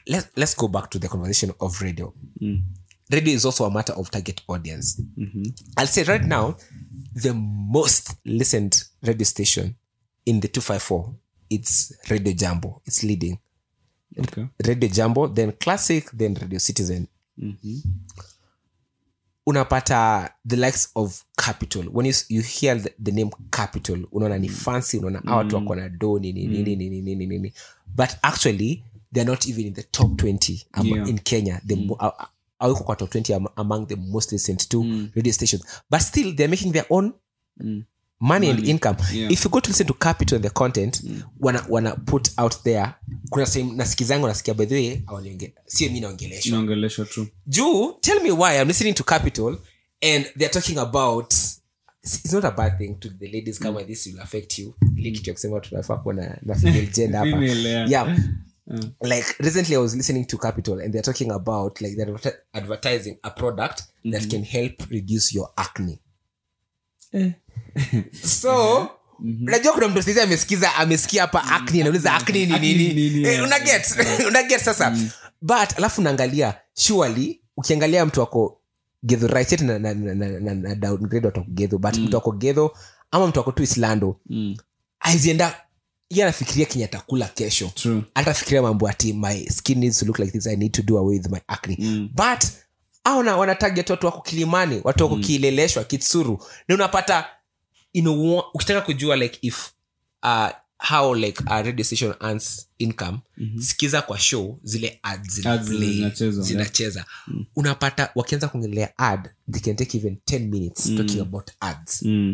let's, let's go back to the conversation of radio Mm. radio is also a matter of target audience Mhm. i'll say right now the most listened radio station in the 254 it's radio jambo it's leading Okay. radio jambo then classic then radio citizen Mhm. unapata the likes of capital when you, you hear the, the name capital unaona ni fancy unaona mm. watu wako na do nini nini nini nini nini but actually they're not even in the top 20 am, Yeah. in kenya the mo- uh, aweko kwa top 20 am, among the most listened to radio stations but still they're making their own Mm. money, and income Yeah. if you go to listen to capital and the content wana, wana put out there kuna time nasikizangu nasikia by the way awaniongea sio mi naongeleshwa inaongeleshwa tu Jew, tell me why I'm listening to Capital and they're talking about it's not a bad thing to the ladies kama this will affect you ile kitu ya kusema tunafaa kuwa na, na female gender hapa Female, yeah. yeah like recently i was listening to capital and they're talking about like they're adver- advertising a product that can help reduce your acne so najua kuna mtu saizi amesikiza amesikia hapa acne anauliza acne ni Acne nini ni nini? Eh, unaget unaget sasa but alafu naangalia surely ukiangalia mtu ako gedho right yet na, na, na, na, na, na downgrade watu wako gedho but mtu ako gedho ama mtu ako tu islando Mm. aizienda ye anafikiria kenye atakula kesho True. atafikiria mambo ati my skin needs to look like this i need to do away with my acne Mm. but au na wanatarget watu wako kilimani watu wako kileleshwa kitsuru na unapata you know, wa- ukitaka kujua like if uh, how like a radio station earns income sikiza kwa show zile ads zina Ads play, zinachezwa, zinacheza unapata wakianza kuongelea ad they can take even 10 minutes talking about ads Mm.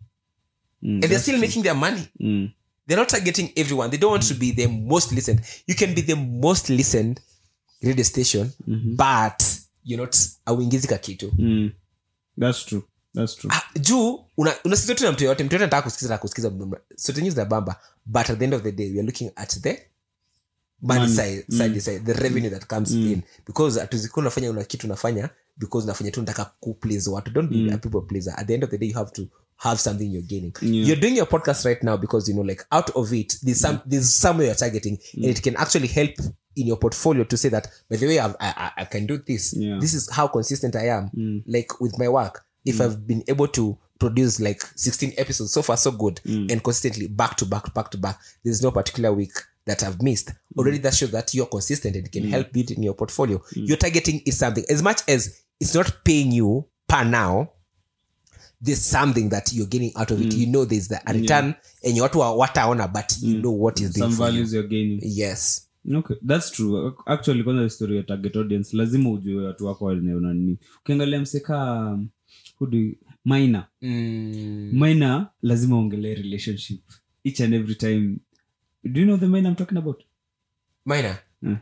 Mm. and they're still making their money Mm. they're not targeting everyone they don't want to be the most listened you can be the most listened radio station but you're not auingizika kitu Mm. That's true. That's true. ah, juu una- unasikiza tu na mtu yoyote mtu yote anataka kusikiza na kusikiza sote news na bamba but at the end of the day we are looking at the money Money. side, side, side the revenue that comes in because atuzikuwa unafanya una kitu unafanya because unafanya tu nataka kuplease watu don't be a people pleaser at the end of the day you have to have something you're gaining Yeah. you're doing your podcast right now because you know like out of it there's some there's somewhere you're targeting and it can actually help in your portfolio to say that by the way I've, I, I, I can do this Yeah. this is how consistent i am like with my work if i've been able to produce like 16 episodes so far so good and consistently back to back back to back there's no particular week that i've missed already that shows that you're consistent and it can help build in your portfolio you're targeting is something as much as it's not paying you per now there's something that you're getting out of it you know there's the a return and watu wa- wataona but you know what is doing Some for you. values you're gaining. yes okay that's true actually kwanza story ya target audience lazima ujue watu wako wanaona nini ukiangalia mseka um, who do you- minor mm. minor lazima uongelee relationship each and every time do you know the minor i'm talking about minor Mm.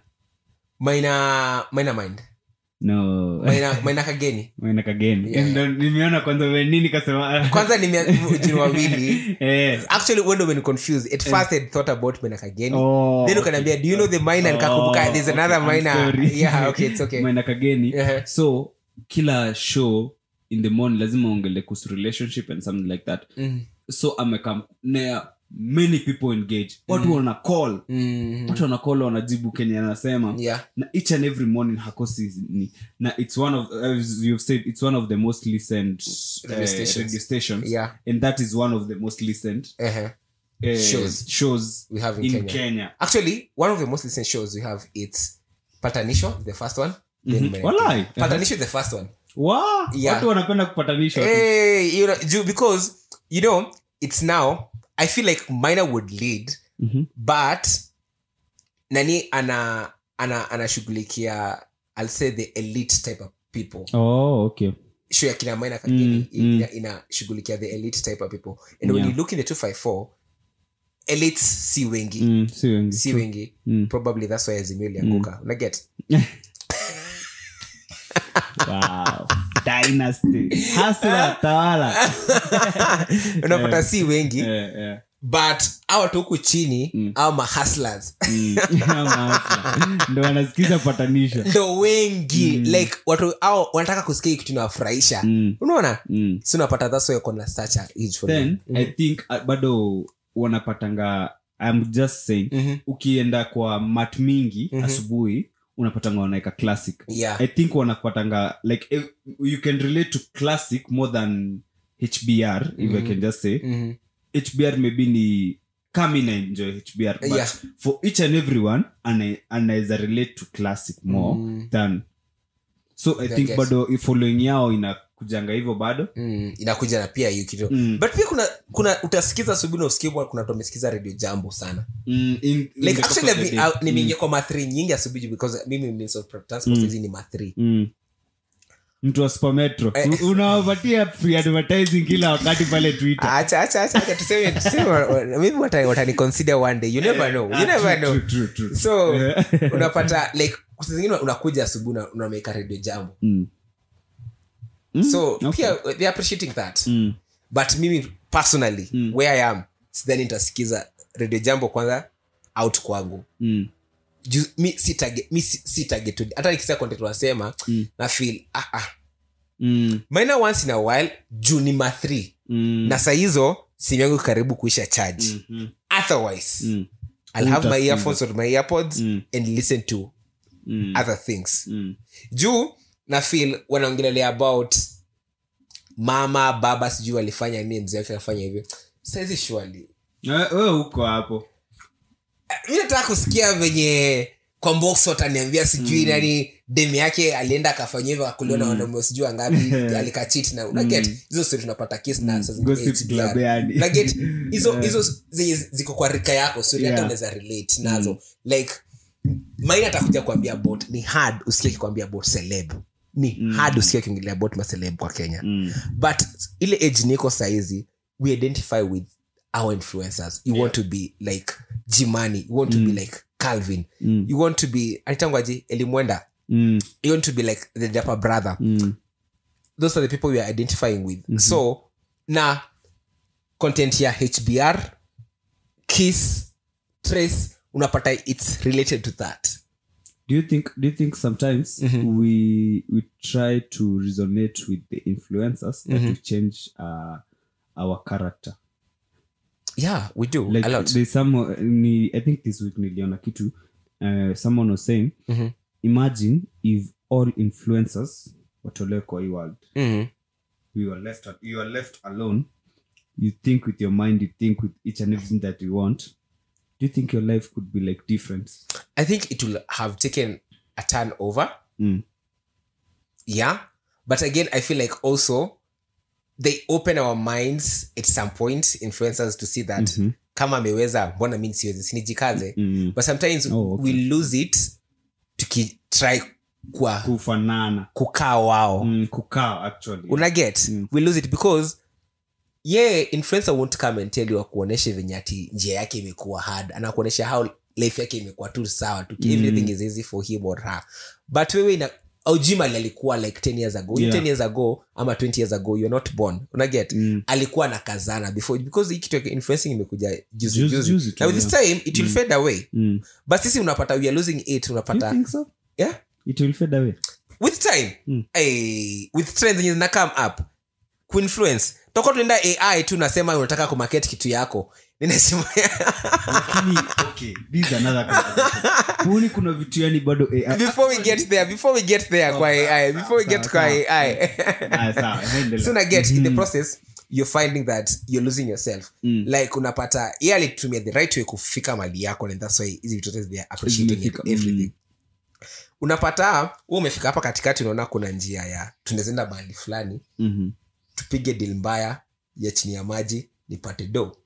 minor minor mind no minor minor kageni minor kageni Yeah. Ndo nimeona kwanza we nini kasema kwanza nimejini wawili eh actually wendo when confused at first i thought about minor kageni oh then ukaniambia do you know the minor nikakumbuka there's okay, another I'm minor sorry. yeah okay it's okay minor kageni Yeah. so kila show in the morning lazima ongele kuhusu relationship and something like that Mm. so amekam na many people engage watu wana call Mm. watu wana call wanajibu kenye anasema yeah na each and every morning hakosi ni na it's one of as you've said it's one of the most listened Radio uh, stations. radio stations Yeah. and that is one of the most listened uh-huh. uh, Shows. shows we have in, in kenya. kenya, actually one of the most listened shows we have it's patanisho the first one then Mhm. Minor Walai. Kageni. patanisho the first one Wa, Yeah. watu wanapenda kupatanisha tu. hey, you know, Ju- because you know it's now i feel like minor would lead Mhm. but nani ana ana anashughulikia i'll say the elite type of people oh okay show ya kina minor kageni Mm, mm. ina- inashughulikia the elite type of people and when Yeah. you look in the 254 elites si wengi mm, si wengi si wengi Mm. probably that's why azimio ilianguka unaget wow dynasty hasla tawala unapata si wengi Eh, eh. but a watu huku chini au mahustlers Mm. Ama hasla. ndo wanasikiza patanisho ndo wengi like watu au wanataka kusikia hii kitu inawafurahisha Mm. unaona Mm. si unapata that's why kona such a age for then them. i think uh, bado wanapatanga i'm just saying Mhm. ukienda kwa mat mingi Mhm. asubuhi unapatanga wanaweka classic Yeah. i think wanapatanga like if you can relate to classic more than hbr if i can just say Mhm. hbr maybe ni kami na enjoy hbr but Yeah. for each and everyone ana- anaweza relate to classic more Mm. than so i I think guess. bado following yao inakujanga hivyo bado Mm, inakuja na pia hiyo kitu Mm. but pia kuna kuna utasikiza asubuhi na usikie bwana, kuna watu wamesikiza radio jambo sana mm, in, in like the course actually of the I've been- day. uh, nimeingia kwa mathri nyingi asubuhi because mimi means of transport hizi ni mathri Mm. mtu wa supermetro Eh. U- unawapatia free advertising kila wakati pale twitter acha acha acha acha tuseme tuseme wa- wa- maybe watani watani consider one day you never know you Ah, never true, know true, true, true. so Yeah. unapata like saa zingine unakuja asubuhi na unameka radio jambo Mm. Mm, so okay. pia they're appreciating that Mm. but mimi personally where i am sidhani nitasikiza radio jambo kwanza out kwangu Mm. Ju- mi si target- mi si- si targeted. hata nikisia content wanasema Mm. na feel ah, ah. Mm. maina once in a while juu ni ma three Mm. na saa hizo simu yangu karibu kuisha charge Mhm. otherwise Mm. i'll have my Utasikiza. earphones or my earpods Mm. and listen to Mm. other things Mm. juu na feel wanaongelelea about mama baba sijui walifanya nini mzee wake akafanya hivyo saizi shwali Eh, wewe uko hapo mi nataka kusikia venye kwambox wataniambia sijui nani demu yake alienda akafanya hivyo akuliwa na wanaume sijui wangapi alikachit na unaget hizo stori tunapata kes na saa zingine Gossip HBR. club yani. Unaget? hizo hizo zenye ziko kwa rika yako stori hata Yeah. unaweza relate nazo like maina atakuja kuambia about ni hard usikie akikwambia about celeb ni hard usikie akiongelea about maceleb kwa kenya Mm. but ile age niko saizi we identify with our influencers you want to be like jimani you want to be like calvin Mm. you want to be aitangwaji elimwenda Mm. you want to be like the dapper brother Mm. those are the people we are identifying with so na content ya hbr kiss trace unapata it's related to that do you think do you think sometimes we we try to resonate with the influencers that to change uh, our character yeah we do like a lot there's some uh, ni, i think this week niliona kitu uh, someone was saying Mhm. imagine if all influencers watolewe kwa hii world Mhm. you are left you are left alone you think with your mind you think with each and everything that you want do you think your life could be like different i think it will have taken a turn over mm. yeah but again i feel like also they open our minds at some point influencers to see that kama ameweza mbona mi siwezi sinijikaze Mm. but sometimes Oh, okay. we lose it tukitry kwa kufanana kukaa wao mm, kukaa actually una get we lose it because ye influencer won't come and tell you akuonyeshe venye ati njia yake imekuwa hard anakuonyesha how life yake imekuwa tu sawa tu everything is easy for him or her but wewe ina aujimali alikuwa like 10 years ago Yeah. 10 years ago ama 20 years ago you're not born unaget Mm. alikuwa na kazana before because hii kitu ya influencing imekuja juzi Juzi- juzi juzi tu, na with this time it will fade away Mm. but sisi unapata we are losing it Do you unapata think so yeah it will fade away with time Mm. eh, with trends zenye zina come up kuinfluence toka tunaenda ai tu nasema unataka kumarket kitu yako ninasema lakini okay this is another conversation. huoni kuna vitu yani bado AI before we get there before we get there kwa ai before we sawa, get kwa sawa. ai Ah, sawa, endelea. soon I get in the process you're finding that you're losing yourself Mm. like unapata ye alitumia the right way kufika mali yako and that's why hizi vitu zote they are appreciating Zimefika, it, everything unapata hu umefika hapa katikati unaona kuna njia ya tunawezaenda mahali fulani Mhm. tupige dil mbaya ya chini ya maji nipate do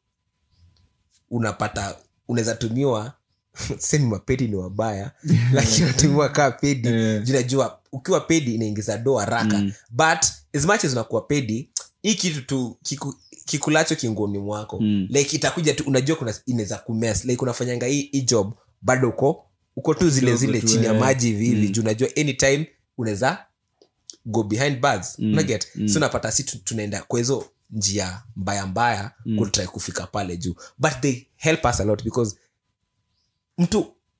unapata unaweza tumiwa semi mapedi ni wabaya lakini unatumiwa kaa pedi Eh. juu najua ukiwa pedi inaingiza do haraka Mm. but as much as unakuwa pedi hii kitu tu kiku, kikulacho kingoni mwako Mm. like itakuja tu unajua kuna inaweza kumes like unafanyanga hii, hii job bado uko uko tu zile Kidogo zile tu, chini ya eh. maji hivi hivi Mm. juu unajua anytime unaweza go behind bars Mm. unaget Mm. so unapata si tu- tunaenda kwa hizo njia mbaya mbaya mm. kutrai kufika pale juu but they help us a lot because mtu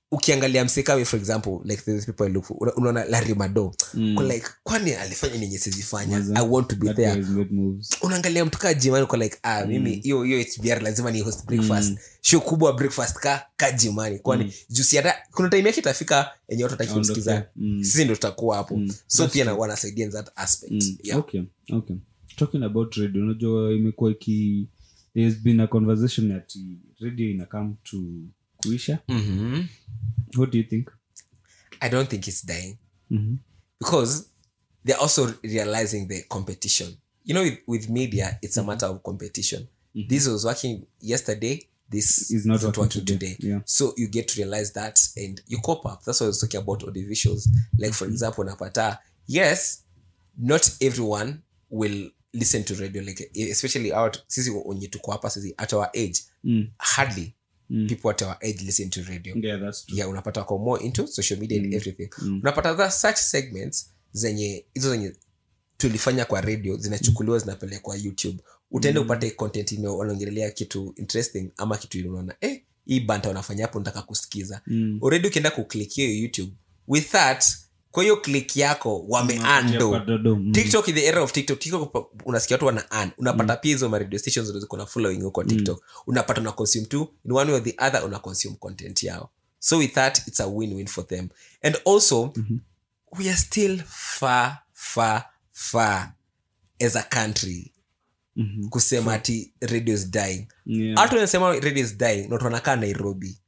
ukiangalia msekawe for example like the people I look for una- unaona larry mado mm. like kwani alifanya nenye sizifanya Maza. i want to be That there guy has made moves. unaangalia mtu kaa jimani uko like ah mimi hiyo hiyo hbr lazima ni host breakfast show kubwa breakfast ka ka jimani kwani jusi hata kuna time yake itafika enye watu wataki Aondoke. kumsikiza Mm. sisi ndo tutakuwa hapo so That's pia na- wanasaidia in that aspect Mm, yeah. okay okay talking about radio unajua imekuwa iki there's been a conversation ati radio ina come to kuisha Mhm. what do you think i don't think it's dying Mhm. because they're also realizing the competition you know with, with media it's a matter of competition this was working yesterday this Is not isn't working working today. today, Yeah. so you get to realize that and you cop up that's what i was talking about audiovisuals like for example napata yes not everyone will listen to radio like especially out sisi wenye tuko hapa sisi at our age Mm. hardly people at our age listen to radio yeah that's true yeah unapata wako more into social media and everything unapata that such segments zenye hizo zenye tulifanya kwa radio zinachukuliwa zinapelekwa youtube utaenda upate content ine wanaongelelea kitu interesting ama kitu ile unaona eh, hii banta wanafanya hapo nataka kusikiza Mm. already ukienda kuklik hiyo youtube with that kwa hiyo click yako Kwa wameando dodo, mm. tiktok in the era of tiktok tiktok pa- unasikia watu wana earn unapata pia hizo ma radio stations ndo ziko na following huko tiktok unapata una consume tu in one way or the other una consume content yao so with that it's a win-win for them and also we are still far far far as a country Mhm. kusema ati radio is dying Yeah. watu wanasema radio is dying not wanakaa nairobi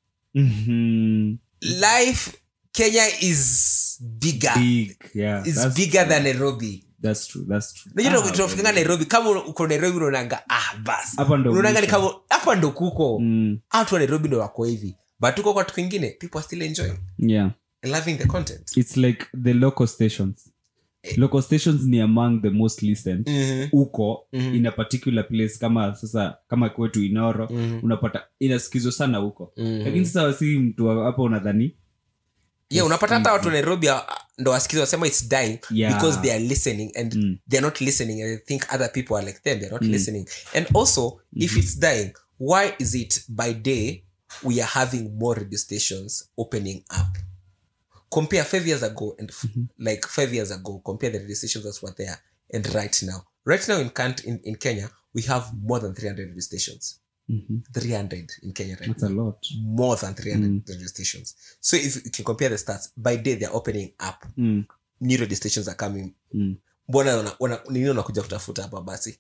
Mhm. life kenya is bigger Big, yeah, is that's bigger true. than nairobi That's true, that's true. najua Ah, tunafikanga nairobi kama uko nairobi unaonanga ah bas Hapa ndo unaonanga ni mwisho. kama hapa ndo kuko Mm, watu wa nairobi ndo wako hivi but tuko kwa watu kwingine people are still enjoying yeah and loving the content it's like the local stations local stations ni among the most listened Mhm. huko Mhm. in a particular place kama sasa kama kwetu inoro Mhm. unapata inasikizwa sana huko Mhm. lakini sasa wasi mtu wa- hapa unadhani yeah unapata hata watu wa nairobi ah, ndo wasikiza wasema its dying Yeah. because they are listening and Mm. they're not listening and they think other people are like them they're not listening and also if it's dying why is it by day we are having more radio stations opening up compare five years ago and f- like five years ago compare the radio stations that were there and right now right now in, Kant, in, in kenya we have more than 300 radio stations Mhm. 300 in kenya right that's a now lot more than 300 radio stations so if you can compare the stats by day they're opening up mm. new radio stations are coming Mm. mbona wana- wana- nini unakuja kutafuta hapa basi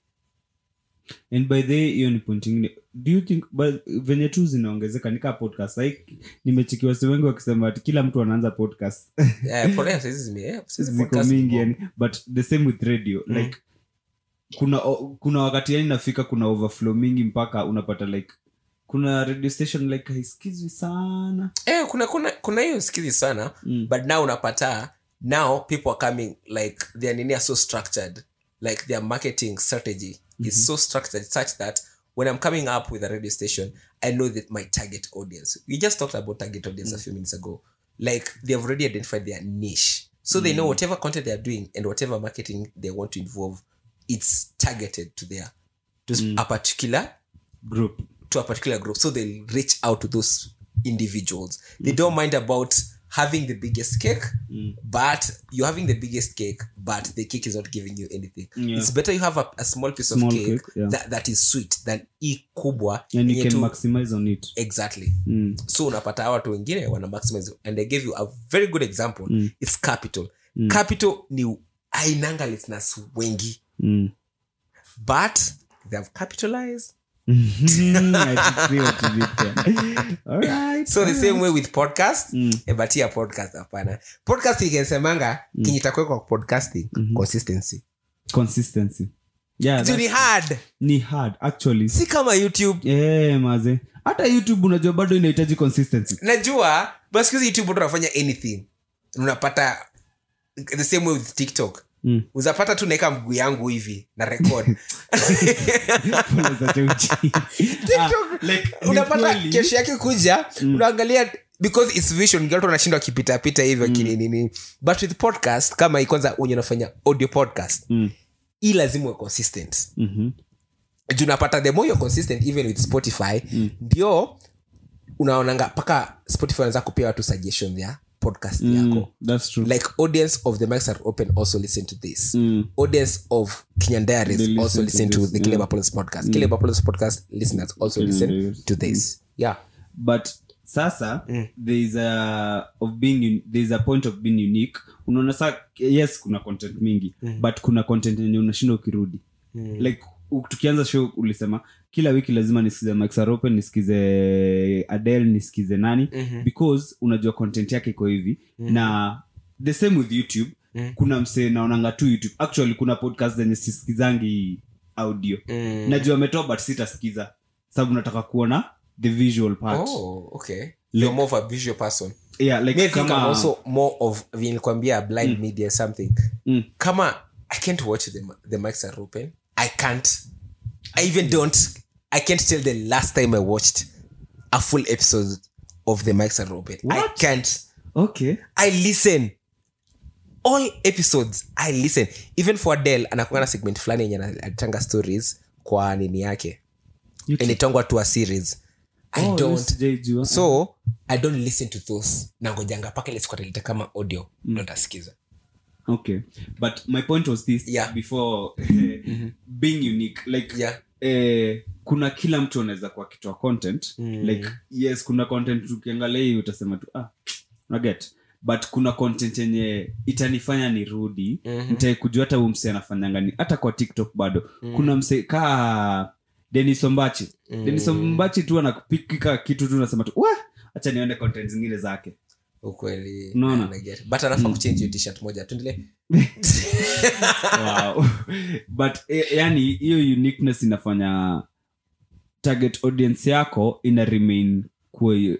and by the way, hiyo ni point ingine do you think but venye tu zinaongezeka nikaa podcast like nimechikiwa si wengi wakisema ati kila mtu anaanza podcast Eh, polea saizi zime- eh, saizi ziko podcast mingi ziko- yani but the same with radio like kuna o- kuna wakati yani nafika kuna overflow mingi mpaka unapata like kuna radio station like haisikizwi sana eh, kuna kuna kuna hiyo skizi sana Mm. but now unapata now people are coming like their nini are so structured like their marketing strategy is so structured such that when i'm coming up with a radio station i know that my target audience we just talked about target audience a few minutes ago like they've already identified their niche so they know whatever content they're doing and whatever marketing they want to involve it's targeted to their to a particular group to a particular group so they'll reach out to those individuals they don't mind about having the biggest cake but you're having the biggest cake but the cake is not giving you anything Yeah. it's better you have a, a small piece Small of cake, cake, yeah. that, that is sweet than i kubwa and you yenye can tu- maximize on it exactly mm. so unapata hawa watu wengine wana maximize and i gave you a very good example Mm. it's capital Mm. capital ni ainanga listeners wengi Mm. but they have capitalized I see what you did there. Alright. so the same way with podcast Mm. eh, but here podcast hapana podcast ikensemanga mm. kinyitakwekwa podcasting consistency consistency yeah Juu ni that's- hard ni hard actually si kama youtube Eh, maze hata youtube unajua bado inahitaji consistency najua but siku hizi youtube watu wanafanya anything unapata the same way with tiktok Mm. uzapata tu naeka mguu yangu hivi na record Pole za cheuchi. TikTok, Ah, like, ni unapata kweli. kesho yake kuja unaangalia because its vision watu wanashindwa wakipitapita hivyo kininini but with podcast kama hii kwanza wenye unafanya audio podcast Mm. hii lazima uwe consistent Mhm. juu unapata the more you're consistent even with spotify ndio unaonanga mpaka spotify anaweza kupia watu suggestions ya podcast Mm, yako that's true like audience of the mics are open also listen to this Mm. audience of kenyan diaries They listen also to listen to, this, the yeah. Caleb Apollos podcast Caleb Apollos podcast listeners also listen Diaries. to this yeah but sasa there is a of being un- there is a point of being unique unaona sa yes kuna content mingi but kuna content yenye unashinda ukirudi like u- tukianza show ulisema kila wiki lazima nisikize Mike Sarope nisikize adel nisikize nani because unajua content yake iko hivi na the same with youtube kuna msee naonanga tu youtube actually kuna podcast zenye sisikizangi audio najua ametoa but sitasikiza sababu nataka kuona the visual part oh okay you're more of a visual person yeah like me I think kama I'm also more of nilikwambia blind media something Mm. kama i can't watch the, the mics are open i can't i even don't i can't tell the last time i watched a full episode of the mics are open i What? can't okay i listen all episodes i listen even for adel anakuanga na segment fulani yenye anatanga stories kwa nini yake YouTube. initongwa to a series i Oh, don't yes, sijaijua. so i don't listen to those nangojanga paka ile siku ataleta kama audio ndo ntasikiza okay but my point was this Yeah. before being unique like Yeah. eh, kuna kila mtu anaweza kuwa kitoa content Mm. like yes kuna content ukiangalia hii utasema tu ah naget but kuna content yenye itanifanya nirudi Mhm. nitae kujua hata huu msee anafanyanga ni hata kwa tiktok bado kuna msee kaa denis ombachi denis ombachi tu anapikika kitu tu nasema tu "Wah, acha nione content zingine zake ukweli Unaona? I get it. but anafaa kuchange hiyo t-shirt moja tuendele wow. but eh, yani hiyo uniqueness inafanya target audience yako ina remain kuwa hiyo-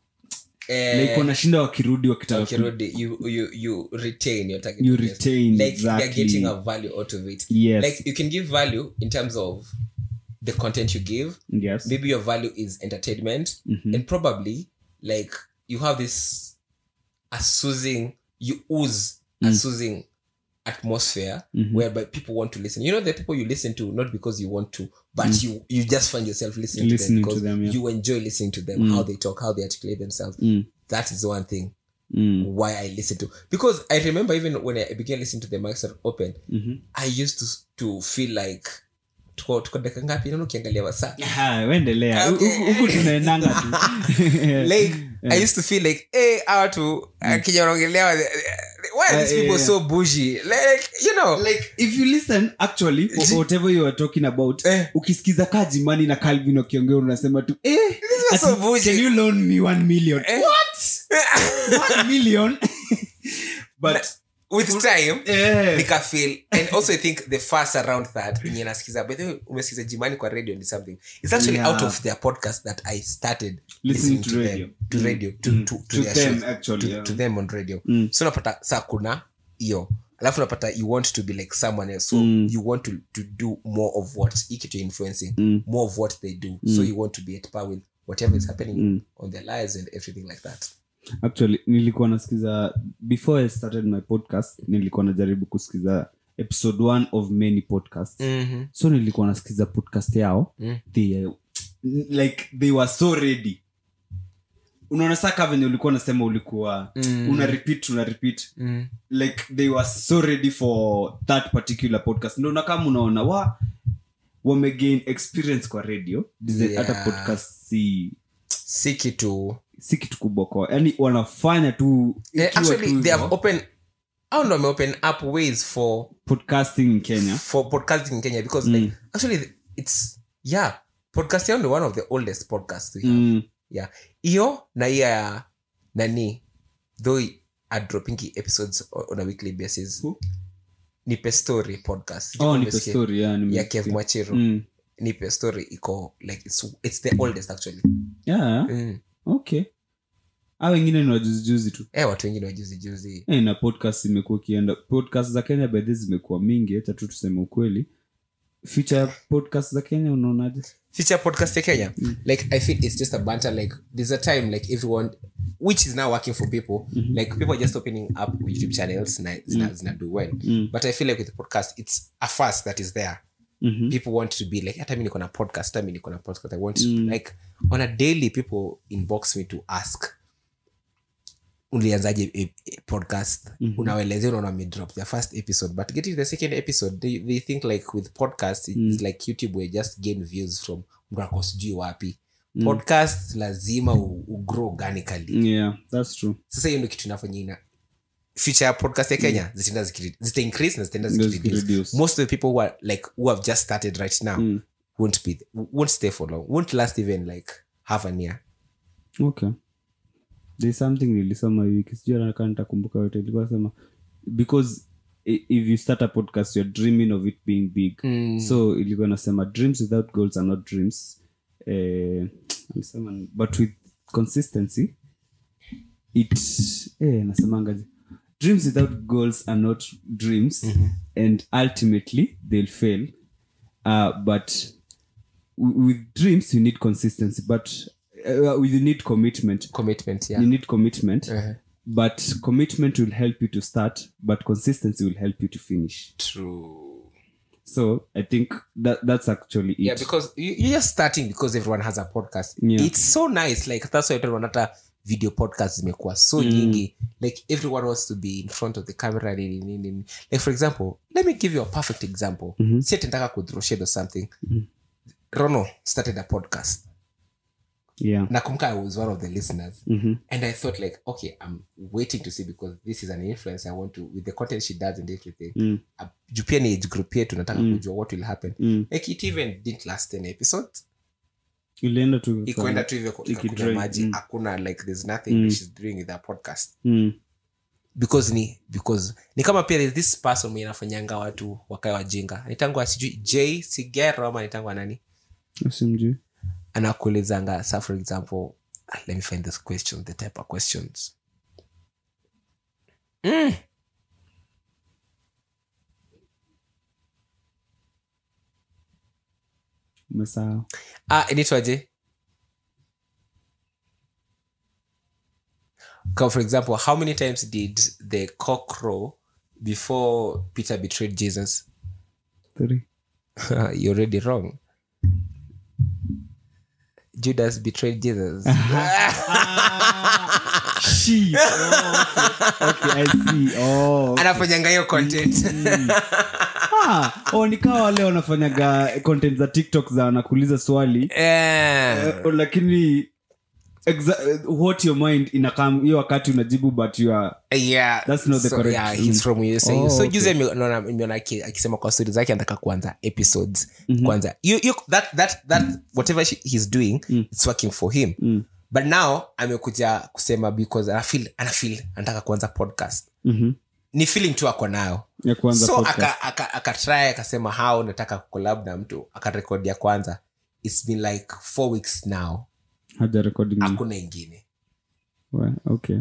like wanashinda wakirudi wakitaka ku- ukirudi you, you, you retain your target You audience. retain, like exactly. they're getting a value out of it Yes. like you can give value in terms of the content you give yes maybe your value is entertainment and probably like you have this a soothing you ooze a soothing atmosphere whereby people want to listen you know the people you listen to not because you want to but you you just find yourself listening, Listening to to them because them, yeah. you enjoy listening to them how they talk how they articulate themselves Mm. that is one thing Mm. why i listen to because i remember even when i began listening to the mics are open i used to to feel like tuko tuko dakika ngapi naona ukiangalia wasaa Ah, wendelea Okay. Huku- huku tunaendanga tu like i used to feel like hey hawa tu akija wanaongelea why are these Eh, people yeah. so bougie like you know like if you listen actually for whatever you are talking about Eh. ukisikiza kajimani na calvin wakiongea unasema tu eh, are so ati, bougie. can you loan me one million Eh. what one million but with time eh, nika feel and also i think the fast around that yenye nasikiza by the way umesikiza jimani kwa radio ni something it's actually Yeah. out of their podcast that i started Listening listening, to to, radio. them to Mm. radio to, Mm. to, to, To their them, shows, actually, to, yeah. to them on radio Mm. so unapata saa kuna hiyo alafu unapata you want to be like someone else so Mm. you want to, to do more of what ikitu influencing Mm. more of what they do so you want to be at par with whatever is happening Mm. on their lives and everything like that actually nilikuwa nasikiza before i started my podcast nilikuwa najaribu kusikiza episode one of many podcasts mm-hmm. so nilikuwa nasikiza podcast yao Mm. they, like they were so ready unaona saka venye ulikuwa unasema ulikuwa Mm. una repeat una repeat mm. like they were so ready for that particular podcast ndo kama unaona wa wamegain experience kwa radio Design- Yeah. hata podcast si si kitu si kitu kubwa kwa yani wanafanya tu Eh, ikiwa actually tu they have hivyo. open au ndo wameopen up ways for podcasting in kenya for podcasting in kenya because Mm. like actually it's yeah podcast yao ni one of the oldest podcasts we have mm. yeah hiyo na hiyo ya nani though are dropping episodes o- on a weekly basis Who? nipe story podcast Sijui oh kama nipe umesikia. story yeah, ya nimesikia. kev mwachiro mm. nipe story iko like it's, it's the oldest actually yeah mm. okay a wengine ni wajuzijuzi tu eh watu wengine wajuzi juzi Eh, na podcast imekuwa ikienda podcast za kenya bedhi zimekuwa mingi hata tu tuseme ukweli feature ya podcast za kenya unaonaje feature podcast ya kenya like i feel it's just a banter like there's a time like everyone which is now working for people like people are just opening up youtube channels na zina, zina do well Mm. but i feel like with the podcast it's a fast that is there Mhm. people want to be like hata mi niko na podcast hata mi niko na podcast i want to, like on a daily people inbox me to ask ulianzaje e- e- podcast unawaelezea unaona wamedrop their first episode but getting to the second episode they, they think like with podcast it's like youtube where just gain views from mtu ako sijui wapi podcast lazima u- ugrow organically yeah that's true sasa hiyo ndo kitu inafanya ina future ya podcast ya kenya zitaenda zikiri- zita increase na zitaenda Ndio zikireduce. zikireduce. most of the people who are like who have just started right now won't be won't stay for long won't last even like half an year okay there's something nilisoma hii wiki sijui anakaa nitakumbuka yote ilikuwa sema because i- if you start a podcast you're dreaming of it being big so ilikuwa nasema dreams without goals are not dreams eh, alisema but with consistency it eh, nasemangaje dreams without goals are not dreams and ultimately they'll fail uh, but w- with dreams you need consistency but uh, you need commitment commitment yeah you need commitment Uh-huh. but commitment will help you to start but consistency will help you to finish true so i think that that's actually it yeah because you, you're just starting because everyone has a podcast Yeah. it's so nice like that's why everyone hata video podcast zimekuwa so nyingi like everyone wants to be in front of the camera nini, nini, nini. like for example let me give you a perfect example mm-hmm. si atendaka kudroshed or something rono started a podcast yeah nakumka i was one of the listeners Mhm. and i thought like okay i'm waiting to see because this is an influence i want to with the content she does and everything Mm. uh, juu pia ni age group yetu nataka kujua what will happen Mm. like it even didn't last 10 episodes ilienda tu ikuenda tu hivyo Iki ikakunywa drain, maji mm. hakuna like there's nothing she's doing with her podcast mm. because ni because ni kama pia there's this person mwenye anafanyanga watu wakae wajinga nitangwa sijui j sigero ama nitangwa nani simjui anakuulizanga sa for example ah, let me find this question the type of questions mm. umesaa ah, inaitwaje Come, for example how many times did the cock crow before peter betrayed jesus you're already wrong judas betrayed jesus She. Oh, okay. okay, I see. Oh, anafanyanga hiyo content ah, oh, nikawa wale wanafanyaga content za tiktok za wanakuuliza swali Eh, eh, lakini exa- eh, what your mind inakam hiyo wakati unajibu but you are yeah, That's not the so, correct- yeah, he's mm. from USA. Oh, so okay. juzi ame- naona- nimeona aki- akisema kwa stori zake anataka kuanza episodes kwanza you, you, that, that, that, whatever she, he's doing it's working for him Mm. but now amekuja kusema because anafeel anafeel anataka kuanza podcast Mhm. ni feeling tu ako nayo ya kuanza so podcast. akatry aka, aka try, akasema how nataka kukolab na mtu akarekodi ya kwanza its been like four weeks now haja recording hakuna ingine Well, okay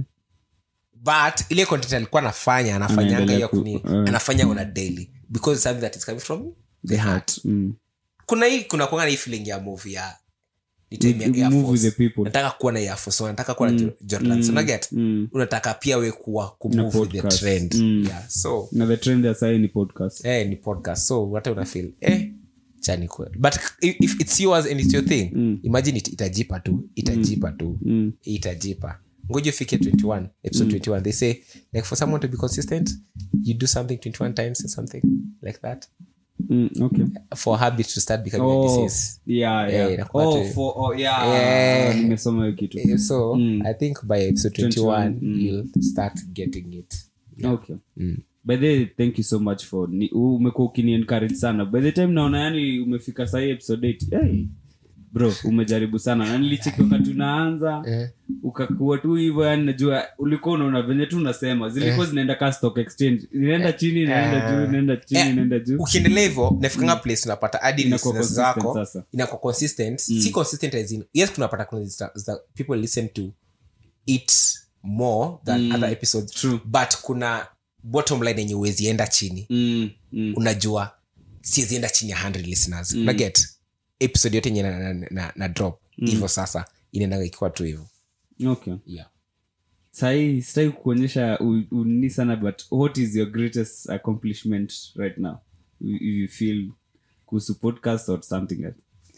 but ile content alikuwa anafanya anafanyanga Anaendelea hiyo ku- kuni uh. anafanya on a daily because it's something that is coming from the heart mm. kuna hii kuna kuanga na hii feeling ya movie ya You- nitaimia you Air move with Force. the people. nataka kuwa na Air Force, nataka kuwa na Jo- Jordan so unaget mm. unataka pia we kuwa kumove with the podcast. trend Mm. yeah so na the trend ya sahi ni podcast eh, ni podcast so hata una feel eh chani kweli but if, if it's yours and it's your thing Mm. imagine it, itajipa tu itajipa tu mm. itajipa ngoja ufike 21 episode 21 they say like for someone to be consistent you do something 21 times or something like that Mm. okay for habit to start becoming a oh, disease yeah, Eh, yeah. inakuwa Oh, tu- for, oh, yeah. Eh. nimesoma hiyo kitu Eh, so Mm. i think by episode 21 21, mm. you'll start getting it okay Mm. by the way, thank you so much for ni- u- umekuwa ukini encourage sana by the time naona yani umefika sahii episode 8 hey, bro umejaribu sana na nilicheki wakati unaanza Eh. ukakuwa tu hivyo yani najua ulikuwa unaona venye tu unasema zilikuwa zinaenda ka stock exchange inaenda chini inaenda juu inaenda chini Eh, inaenda juu ukiendelea hivyo nafikanga place unapata hadi Inakuwa listeners consistent zako sasa. inakuwa consistent si consistent as in yes tunapata kuna zita- zita- people listen to it more than other episodes True. but kuna bottom line yenye uwezienda chini mm, mm. unajua siwezienda chini ya 100 listeners mm. unaget episode yote yenye na, na, na, na drop hivyo sasa inaendaga ikiwa tu hivyo okay yeah. sahii sitaki kuonyesha u- unini sana but what is your greatest accomplishment right now you, you feel kuhusu podcast or something else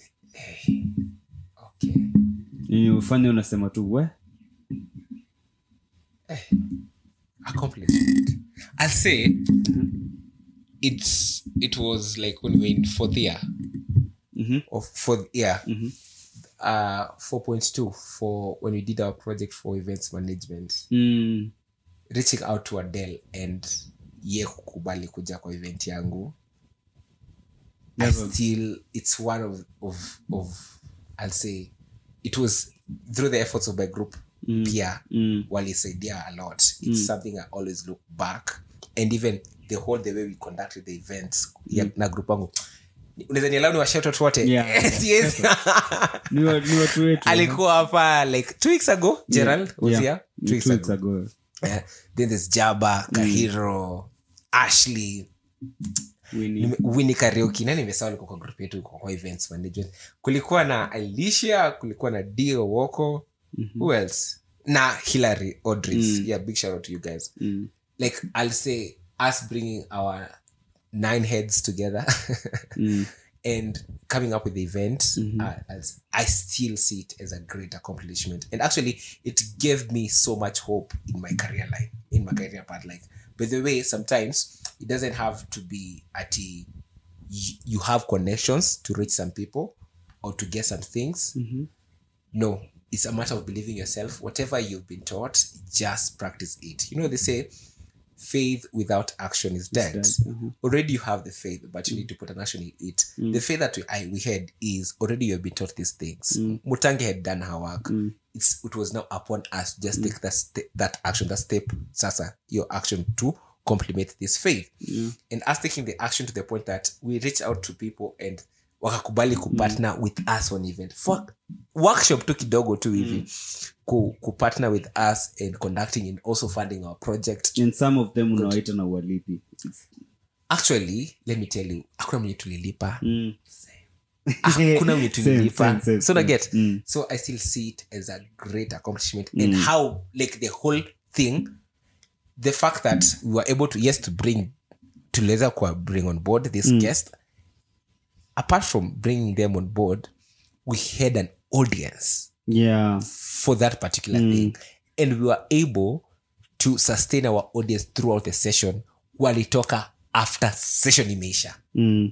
okay. Yenye ufanye unasema tu we accomplishment i'll say it's it was like when we were in fourth year Mhm. of fourth year Mhm. uh 4.2 for when we did our project for events management mm. reaching out to adele and ye kukubali kuja kwa event yangu I Never. still it's one of, of of i'll say it was through the efforts of my group Mm. pia Mm. walisaidia a lot it's something i always look back and even the whole the way we conducted the events ya, na group wangu unaweza nialau ni washotot wote Yeah. Yes, yes. ni wa- ni watu wetu alikuwa hapa like two weeks ago gerald was Yeah. here two Two weeks weeks ago ago. Yeah. then there's jaba kahiro ashley Winnie. Nime- winnie karaoke na nimesawa alikuwa kwa group yetu kwa kwa events management kulikuwa na alicia kulikuwa na dio woko who else na hillary odris yeah big shout out to you guys Mm. like i'll say us bringing our nine heads together Mm. and coming up with the event uh, as i still see it as a great accomplishment and actually it gave me so much hope in my career line in my career path like by the way sometimes it doesn't have to be at a, y- you have connections to reach some people or to get some things no it's a matter of believing yourself whatever you've been taught just practice it you know they say faith without action is dead dead, mhm. already you have the faith but you need to put an action in it the faith that we, I, we had is already you have been taught these things mutange had done her work it's, it was now upon us to just take that, st- that action that step sasa your action to complement this faith Yeah. and us taking the action to the point that we reach out to people and wakakubali kupartner with us on event for workshop tu kidogo tu hivi ku, kupartner with us and conducting and also funding our project and some of them unawaita na uwalipi actually let me tell you hakuna mwenye tulilipa Mm. hakuna mwenye Same, tulilipa same, same, so na same. get Mm. so i still see it as a great accomplishment and how like the whole thing the fact that we were able to yes to bring tuliweza kuwa bring on board this guest apart from bringing them on board we had an audience yeah for that particular thing and we were able to sustain our audience throughout the session walitoka after session imeisha mm.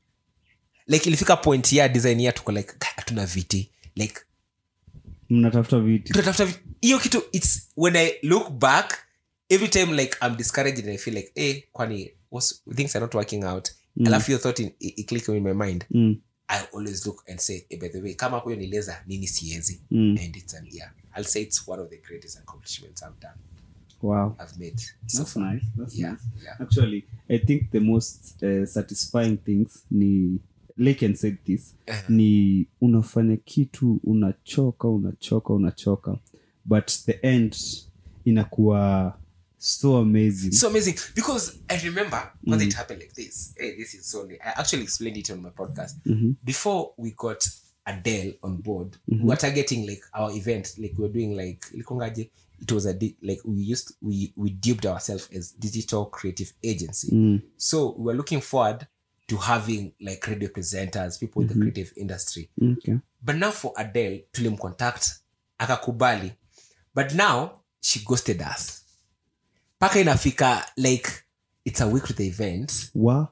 like ilifika point ya design ya tuko like "Ka- hatuna viti like mnatafuta viti tunatafuta viti hiyo kitu its when i look back every time like i'm discouraged and i feel like eh kwani what's, things are not working out alafu your thought in, i, i click in my mind mm. i always look and say eh, by the way kama huyo nileza nini siezi Mm. and it's an yeah i'll say it's one of the greatest accomplishments i've done wow i've made so that's far nice that's yeah nice yeah actually i think the most uh, satisfying things ni Laken said this ni unafanya kitu unachoka unachoka unachoka but the end inakuwa so amazing so amazing because I remember when it happened like this. Hey, this is so. I actually explained it on my podcast before we got Adele on board. We were targeting like our event, like we were doing like likongaje. It was a di- like we used we we dubbed ourselves as digital creative agency. So we were looking forward to having like radio presenters, people in the creative industry. okay. but now for adele tulimcontact akakubali but now she ghosted us mpaka inafika like it's a week to the event wa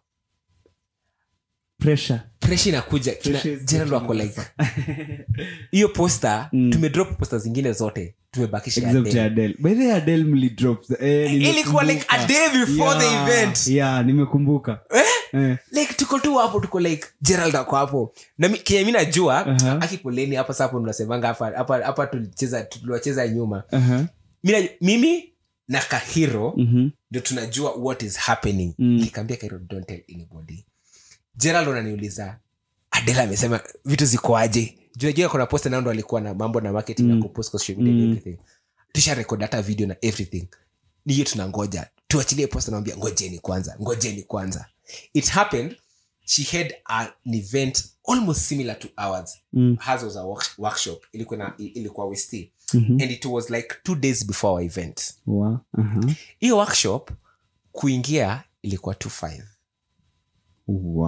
pressure pressure inakuja kina- Pressure is general wako getting like hiyo poster tumedrop poster zingine zote tumebakisha except Adele. ya Adele. By the way, Adele mlidrop eh, ilikuwa like a nimekumbuka. day before the Yeah, event yeah nimekumbuka eh? like tuko tu hapo tuko like gerald ako hapo na mi- kenye mi najua Aha. akipoleni hapa sapo mnasemanga hapa hapa hapa tulicheza tuliwacheza nyuma uh-huh. mi na- mimi na kahiro Mhm. ndio tunajua what is happening Mm. nikaambia kairo don't tell anybody gerald unaniuliza adela amesema vitu zikoaje juajua kuna posta nao ndo alikuwa na mambo na marketing na kupost kwa social media and everything tusha record hata video na everything ni hiyo tunangoja tuachilie posta naambia ngojeni kwanza ngojeni kwanza it happened she had an event almost similar to ours Mm. hers was a work- workshop ilikuwa na ilikuwa west Mhm. and it was like two days before our event wa uh-huh. hiyo workshop kuingia ilikuwa 25 wa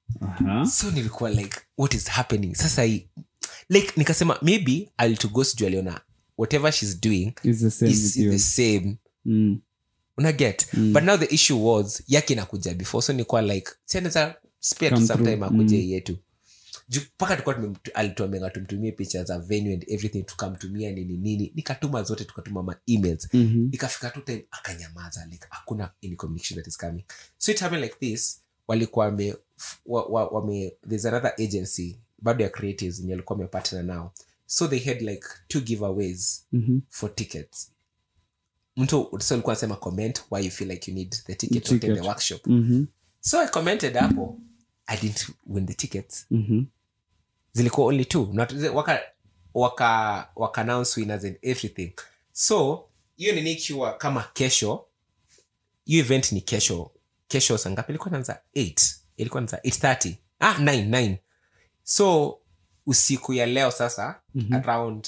Aha. so nilikuwa like what is happening sasa hii like nikasema maybe I'll to ghost juu aliona whatever she's doing It's the same is, with is you. the same Mm. unaget Mm. but now the issue was yake inakuja before so nilikuwa like sianaweza spare tu Come sometime through. akuje Mm. yetu Juu mpaka tulikuwa alituamenga tumtumie picha za venue and everything tukamtumia nini nini nikatuma zote tukatuma ma emails Mhm. ikafika tu time akanyamaza like hakuna any communication that is coming so it happened like this walikuwa wame, wa, wa, wame there's another agency bado ya creatives yenye walikuwa wamepartner nao so they had like two giveaways Mhm. for tickets mtu so alikuwa anasema comment why you feel like you need the ticket, to attend Ticket. the workshop Mhm. so i commented hapo i didn't win the tickets Mhm. zilikuwa only two Not, waka waka waka announce winners and everything so hiyo nini ikiwa kama kesho hiyo event ni kesho kesho sangapi ilikuwa naanza 8 ilikuwa naanza 830 ah 9 9 so usiku ya leo sasa Mhm. around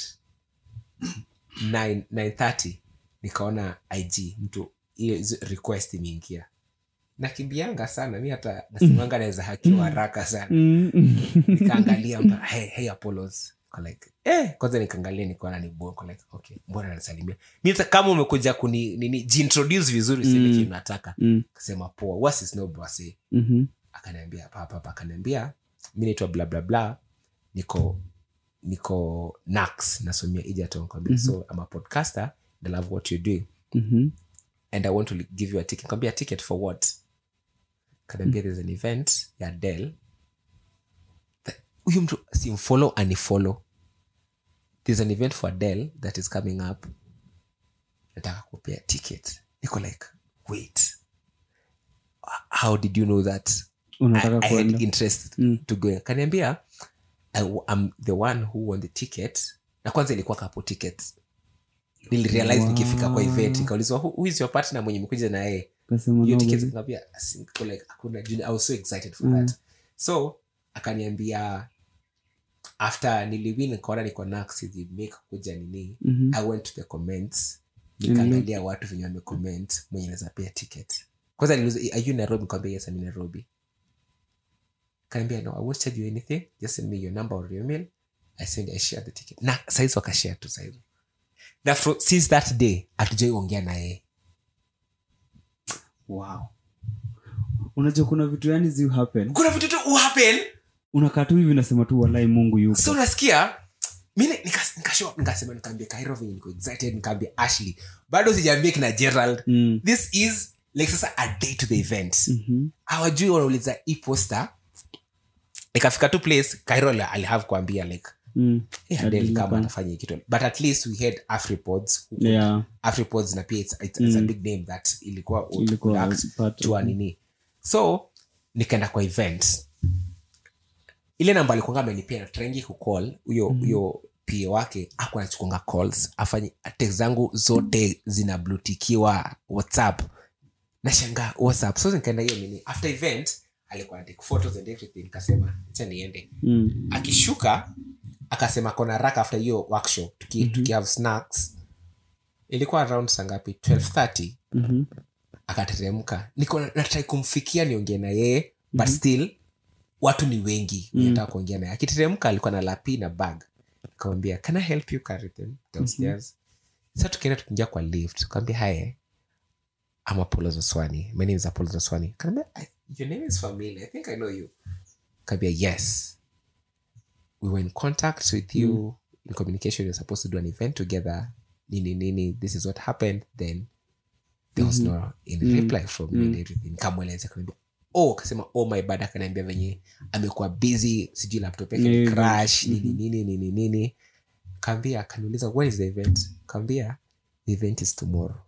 9 930 nikaona ig mtu hiyo hizo request imeingia nakimbianga sana mi hata nasimanga naweza hakiwa haraka sana Mm. nikaangalia mtu hey, hey Apollos Niko like eh kwanza nikaangalia nikaona ni bongo like okay mbona anasalimia mi hata kama umekuja kuni nini jiintroduce vizuri mm. Mm. sile nataka Mm. kasema poa what is no bwase Mhm. akaniambia papa papa akaniambia mi naitwa bla bla bla niko niko nax nasomia egerton kwambia Mhm. so I'm a podcaster and I love what you're doing Mhm. and i want to give you a ticket kwambia ticket for what kanaambia there's an event ya del huyu mtu simfollow anifollow there's an event for del that is coming up nataka kupea ticket niko like wait how did you know that I, unataka I had kuenda interest Mm. to go kaniambia I- I'm the one who won the ticket na kwanza ilikuwa kapo tickets nilirealize Wow. nikifika kwa event nikaulizwa who, who is your partner mwenye mekuja na yeye kasema hiyo no, tickets baby. nikamwambia "Asi- like hakuna juu I was so excited for Mm. that so akaniambia after niliwin nikaona niko nax make kuja nini Mhm. i went to the comments nikaangalia watu venye wamecomment mwenye naweza pea ticket kwanza niliuliza are you nairobi nikamwambia yes I'm in nairobi kaniambia no i won't charge you anything just send me your number or your mail i send i share the ticket na saizi wakashare tu saizi na fro, since that day hatujai ongea na yeye wow unajua kuna vitu yani zi happen kuna vitu tu happen unakaa tu hivi nasema tu walai mungu yupo so unasikia mi nikas- nikashow up, nikasema nikaambia kairo venye niko excited nikaambia ashley bado sijaambia kina gerald Mm. this is like sasa a day to the event Mhm. hawajui wanauliza hii poster ikafika tu place kairo ali- alihave kuambia like Mm. hey, Adele Adele kama kama- anafanya hii kitu but at least we had afripods who could- Yeah. afripods na pia it's, it's, it's a Mm. big name that ilikuwa Ilikuwa act part to a of- nini so nikaenda kwa event ile namba alikuanga amenipia natrengi kucall huyo huyo pa wake aku anachukunga calls afanye text zangu zote zinablutikiwa whatsapp nashangaa whatsapp so nikaenda hiyo nini after event alikuwa anatake photos and everything nikasema acha niende Mm. akishuka akasema kona raka after hiyo workshop tuki, Mhm. tuki have snacks ilikuwa around sangapi 1230 Mhm. akateremka niko na- natrai kumfikia niongee na yeye but still watu ni wengi mm. nataka kuongea naye akiteremka alikuwa na lapi na bag nikamwambia can i help you carry them downstairs sa tukienda tukiingia kwa lift kawambia haye I'm Apollo Zoswani. My name is Apollo Zoswani. Kaniambia, "I- your name is familiar. I think I know you. Kaniambia, yes. We were in contact with you in communication. We were supposed to do an event together. Nini, nini. This is what happened. Then there was no any reply from me and everything. Kamweleza kaniambia, oh, kasema oh my bad akaniambia venye amekuwa busy sijui laptop yake ni Yeah. crash nini nini nini nini kaambia akaniuliza when is the event kaambia the event is tomorrow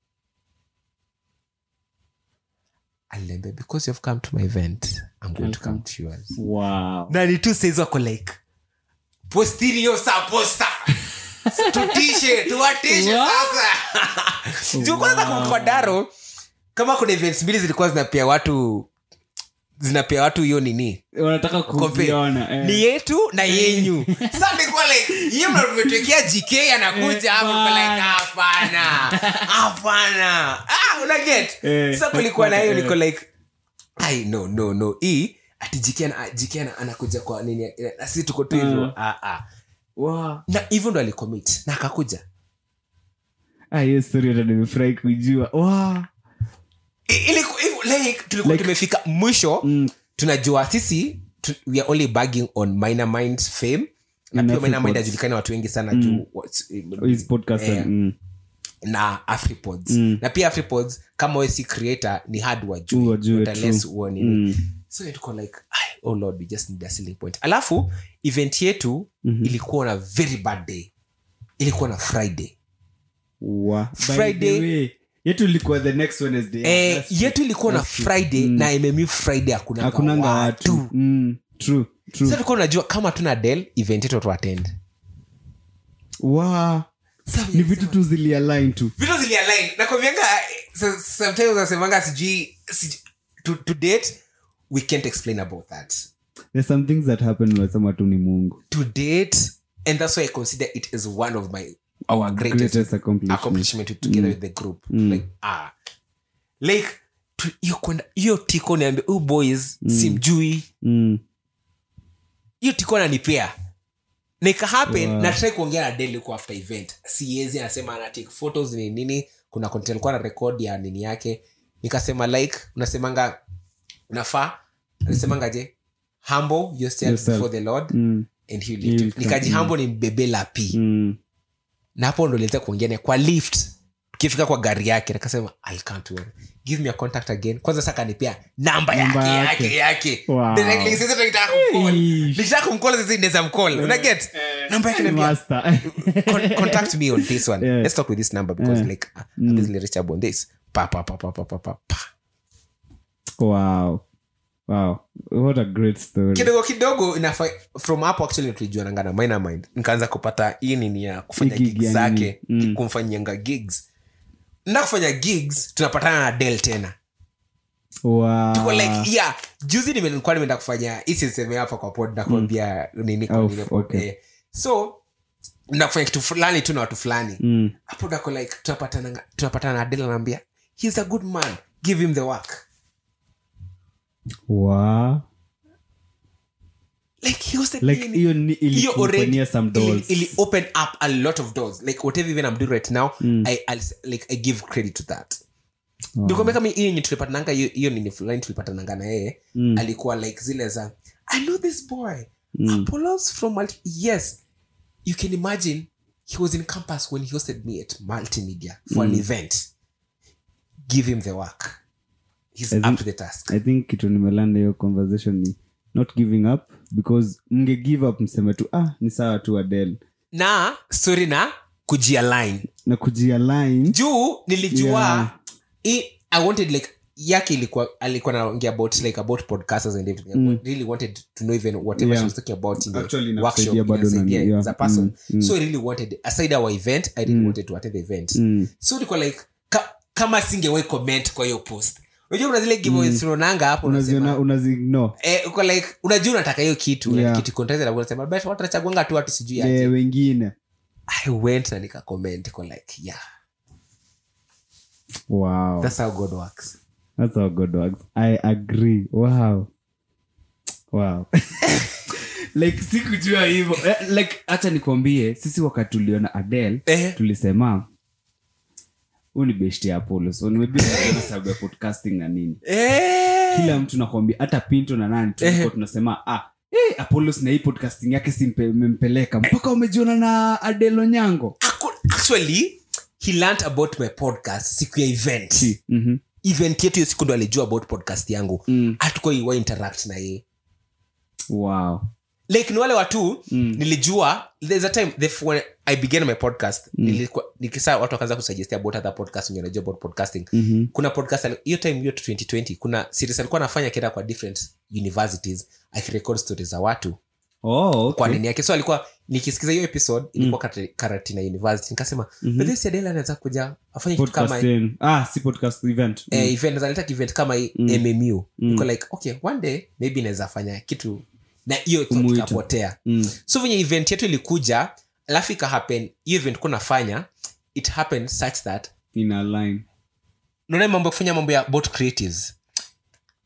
aliniambia because you've come to my event i'm going to come to yours wow na ni tu saizi wako like postinio sa posta tutishe tuwatishe What? sasa juu kwanza kwa- kwa daro kama kuna events mbili zilikuwa zinapea watu zinapea watu hiyo nini wanataka Compare. kuziona eh. ni yetu na yenyu sa nilikuwa like hiyo mnatumetwekea gk anakuja hapo niko like hapana hapana ah una get Eh, sa kulikuwa na hiyo eh. niko like ai no no no hii ati jiken jiken anakuja kwa nini eh, na sisi tuko tu hivyo Mm. ah, ah. Wow. na hivyo ndo alicommit na akakuja Ah, hiyo story hata nimefurahi kuijua wow. I- iliku- hivyo, like, tulikuwa Like- tumefika mwisho Mm. tunajua sisi tu, we are only bagging on minor mind fame na In pia minor mind Afripods. ajulikana watu wengi sana juu what's- His podcast, Eh, mm. na afripods Mm. na pia afripods kama we si creator ni hard Wajue, wajue true. unless uone Mm. so tuko like "Ai, oh lord we just need a selling point alafu event yetu Mhm. ilikuwa na very bad day ilikuwa na friday Wa- by the Friday- way, yetu ilikuwa the next wednesday eh, That's true. yetu ilikuwa na That's true. friday Mm. na mmmu friday hakunanga hakunanga watu watu mm. true true sa tulikuwa unajua kama tuna del event yetu tuatend wow. ni vitu tu zilialign tu vitu zilialign nakwambianga so- sometimes nasemanga sijui sijui- to, to date we can't explain about that there's some things that happen unasema tu ni mungu to date and that's why i consider it as one of my our greatest, greatest accomplishment accomplishment together with the group Mm. like ah like tu- hiyo kwenda hiyo tiko niambia oh boys simjui mm. hiyo tiko nanipea na ikahappen Wow. na try kuongea na deli kwa after event siezi anasema ana take photos ni nini kuna content alikuwa na record ya nini yake nikasema like unasemanga unafaa anasemanga je humble yourself, Yourself. before the lord Mm. and he will He lift you. will come. nikajihambo ni mbebe la pi Mm. na hapo ndo liweza kuongea naye kwa lift tukifika kwa gari yake nikasema I can't wait. give me a contact again kwanza sasa kanipea namba yake Namba yake yake. yake Wow. Directly, sasa nikitaka kumcall. Eish. nikitaka kumcall sasa inaweza mcall una get namba yake niambia Master. con- contact me on this one Yeah. let's talk with this number because Yeah. like uh, I'm easily reachable on this pa pa pa pa pa pa pa pa wow wow what a great story kidogo kidogo inafa from hapo actually tulijuananga na minor mind nikaanza kupata hii nini ya kufanya Hii gig gigs ya zake nini? Mm. kumfanyanga gigs na kufanya gigs tunapatana na del tena wow Tuko like yeah juzi nime- nilikuwa nimeenda kufanya isiseme hapa kwa pod nakuambia nini kwa Oh, nini pod, okay. eh. so nakufanya kitu fulani tu na watu fulani mm. hapo nako like tunapatana tunapatana na del anaambia he's a good man give him the work wow like he was the like nini- hiyo ni hiyo already ilikumpania some ili, dolls ili open up a lot of doors like whatever even i'm doing right now I, I'll, s- like i give credit to that Wow. nikwambia kama hiyo yenye tulipatananga hiyo hiyo nini fulani tulipatananga na yeye Mm. alikuwa like zile za i know this boy Mm. apollos from multi yes you can imagine he was in campus when he hosted me at multimedia for Mm. an event give him the work he's I up think- to the task i think kitu nimelanda hiyo conversation ni not giving up because mnge give up mseme tu ah ni sawa tu adel na story na kujialign na kujialign juu nilijua Yeah. i, i wanted like yake ilikuwa alikuwa naongea about like about podcasters and everything Mm. I really wanted to know even whatever Yeah. she was talking about in the Actually, workshop inakusaidia bado inasaidia nani, yeah. as a person Mm, mm. so i really wanted aside our event i really Mm. wanted to attend the event mm. so nilikuwa like ka, kama singewai comment kwa hiyo post unajua kuna zile giveaways unaonanga hapo unaziona unasema unaziignore eh, uko like unajua unataka hiyo kitu Yeah. yeah. kitu contest na unasema but watu watachaguanga tu watu sijui aje yeah, wengine i went na nika comment kwa like yeah wow that's how god works That's how God works. I agree. Wow. Wow. like sikujua hivyo Eh, like hacha nikwambie sisi wakati tuliona adel eh tulisema huu ni best ya apollo so maybe ni sababu ya podcasting na nini eh kila mtu nakwambia hata pinto na nani tulikuwa tunasema ah hey, apollos na hii podcasting yake simpempeleka mpaka umejiona na adel onyango Aku- actually he learned about my podcast siku ya event Mhm. event yetu hiyo siku ndo alijua about podcast yangu Mm. hatuko iwa interact na yeye wow like ni wale watu Mm. nilijua there's a time the, when i began my podcast nilikuwa nikisa watu wakaanza kusuggestia about other podcast wenye wanajua about podcasting Mhm. kuna podcast ali- hiyo time hiyo 2020 kuna series alikuwa anafanya akienda kwa different universities akirecord stories za watu oh, okay. kwa nini yake so alikuwa nikisikiza hiyo episode ilikuwa mm. karatina university nikasema Mhm. mm-hmm. adela anaweza kuja afanye kitu kama hii. Podcasting. ah si podcast event Mm. eh, event analeta event kama hii mmu niko like okay one day maybe inaweza fanya kitu na hiyo thought Umuita. ikapotea Mm. so venye event yetu ilikuja alafu ikahappen hiyo event kuwa nafanya it happened such that in a line naona mambo ya kufanya mambo ya about creatives